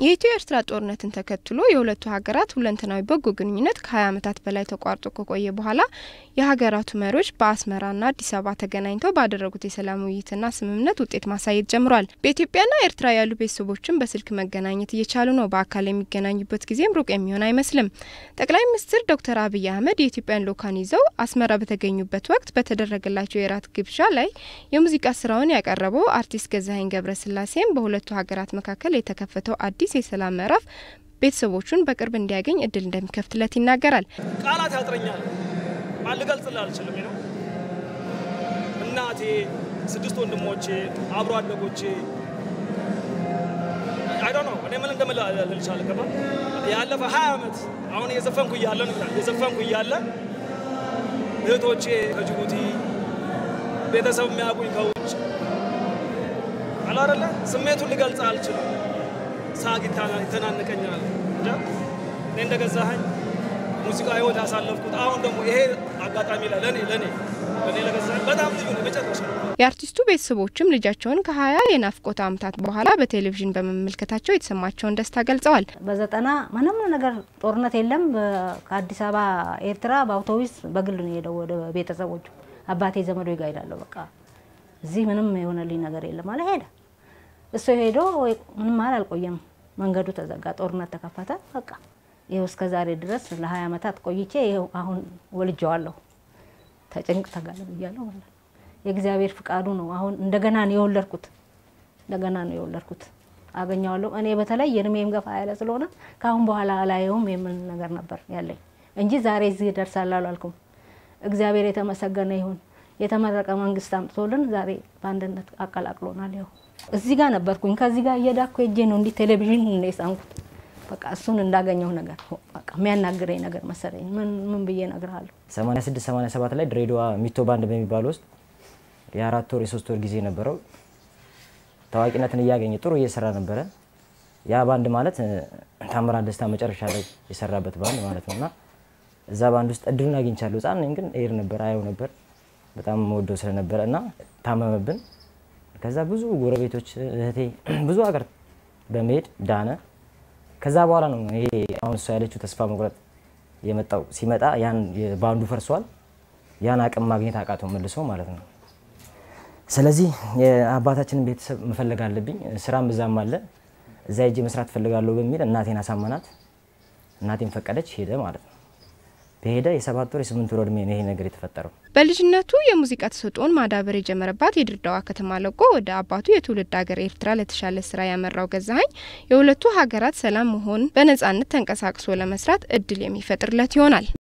የኢትዮ ኤርትራ ጦርነትን ተከትሎ የሁለቱ ሀገራት ሁለንተናዊ በጎ ግንኙነት ከ20 ዓመታት በላይ ተቋርጦ ከቆየ በኋላ የሀገራቱ መሪዎች በአስመራና አዲስ አበባ ተገናኝተው ባደረጉት የሰላም ውይይትና ስምምነት ውጤት ማሳየት ጀምሯል። በኢትዮጵያና ኤርትራ ያሉ ቤተሰቦችን በስልክ መገናኘት እየቻሉ ነው። በአካል የሚገናኙበት ጊዜም ሩቅ የሚሆን አይመስልም። ጠቅላይ ሚኒስትር ዶክተር አብይ አህመድ የኢትዮጵያን ልኡካን ይዘው አስመራ በተገኙበት ወቅት በተደረገላቸው የራት ግብዣ ላይ የሙዚቃ ስራውን ያቀረበው አርቲስት ገዛኸኝ ገብረስላሴም በሁለቱ ሀገራት መካከል የተከፈተው አዲስ የሰላም ምዕራፍ ቤተሰቦቹን በቅርብ እንዲያገኝ እድል እንደሚከፍትለት ይናገራል። ቃላት ያጥረኛል፣ ልገልጽልህ አልችልም ነው። እናቴ፣ ስድስት ወንድሞቼ፣ አብሮ አደጎቼ አይዶ ነው እኔ ምን እንደምል ልልቻለ ገባ ያለፈ ሀያ ዓመት አሁን እየዘፈንኩ እያለ ነው እየዘፈንኩ እያለ እህቶቼ ከጅቡቲ ቤተሰብ የሚያውቁኝ ከውጭ አላረለ ስሜቱን ልገልጽ አልችልም። ሳቅ ይተናንቀኛል። እንጃ እኔ እንደገዛኸኝ ሙዚቃ ህይወት ያሳለፍኩት አሁን ደግሞ ይሄ አጋጣሚ ላይ ለእኔ ለእኔ ለእኔ ለገዛኸኝ በጣም ልዩ ነው መጨረሻ የአርቲስቱ ቤተሰቦችም ልጃቸውን ከሀያ የናፍቆት ዓመታት በኋላ በቴሌቪዥን በመመልከታቸው የተሰማቸውን ደስታ ገልጸዋል። በዘጠና ምንም ነገር ጦርነት የለም። ከአዲስ አበባ ኤርትራ በአውቶቡስ በግል ነው የሄደው ወደ ቤተሰቦቹ። አባቴ ዘመዶች ጋር ሄዳለሁ። በቃ እዚህ ምንም የሆነልኝ ነገር የለም አለ ሄደ። እሱ ሄዶ ምንም አል አልቆየም። መንገዱ ተዘጋ፣ ጦርነት ተከፈተ። በቃ ይኸው እስከ ዛሬ ድረስ ለሀያ ዓመታት ቆይቼ ይኸው አሁን ወልጀዋለሁ። ተጭንቅ ተጋለ ብያለሁ ማለት የእግዚአብሔር ፍቃዱ ነው። አሁን እንደገና ነው የወለድኩት፣ እንደገና ነው የወለድኩት። አገኘዋለሁ። እኔ በተለይ የእድሜም ገፋ ያለ ስለሆነ ከአሁን በኋላ አላየውም የምን ነገር ነበር ያለኝ እንጂ ዛሬ እዚህ ደርሳለሁ አላልኩም። እግዚአብሔር የተመሰገነ ይሁን። የተመረቀ መንግስት አምጥቶልን ዛሬ በአንድነት አቀላቅሎናል። ያው እዚህ ጋር ነበርኩኝ። ከዚህ ጋር እየዳኩ ሄጄ ነው እንዲህ ቴሌቪዥን ነው የሳንኩት። በቃ እሱን እንዳገኘው ነገር በቃ የሚያናግረኝ ነገር መሰለኝ። ምን ምን ብዬ እነግርሃለሁ። 86 87 ላይ ድሬዳዋ ሚቶ ባንድ በሚባል ውስጥ የአራት ወር የሶስት ወር ጊዜ ነበረው። ታዋቂነትን እያገኘ ጥሩ እየሰራ ነበረ። ያ ባንድ ማለት ታምራት ደስታ መጨረሻ ላይ የሰራበት ባንድ ማለት ነው እና እዛ ባንድ ውስጥ እድሉን አግኝቻለሁ። ህጻን ነኝ ግን ኤር ነበር አየው ነበር በጣም መወደው ስለነበረ እና ታመመብን። ከዛ ብዙ ጎረቤቶች እህቴ ብዙ ሀገር በመሄድ ዳነ። ከዛ በኋላ ነው ይሄ አሁን እሷ ያለችው ተስፋ መቁረጥ የመጣው። ሲመጣ ያን ባንዱ ፈርሷል። ያን አቅም ማግኘት አቃተው መልሶ ማለት ነው። ስለዚህ የአባታችንን ቤተሰብ መፈለግ አለብኝ። ስራም እዛም አለ። እዛ ሄጄ መስራት እፈልጋለሁ በሚል እናቴን አሳመናት። እናቴን ፈቀደች፣ ሄደ ማለት ነው። በሄደ የሰባት ወር የስምንት ወር እድሜ ነው ይሄ ነገር የተፈጠረው። በልጅነቱ የሙዚቃ ተሰጥኦን ማዳበር የጀመረባት የድሬዳዋ ከተማ ለቆ ወደ አባቱ የትውልድ ሀገር ኤርትራ ለተሻለ ስራ ያመራው ገዛኸኝ የሁለቱ ሀገራት ሰላም መሆን በነጻነት ተንቀሳቅሶ ለመስራት እድል የሚፈጥርለት ይሆናል።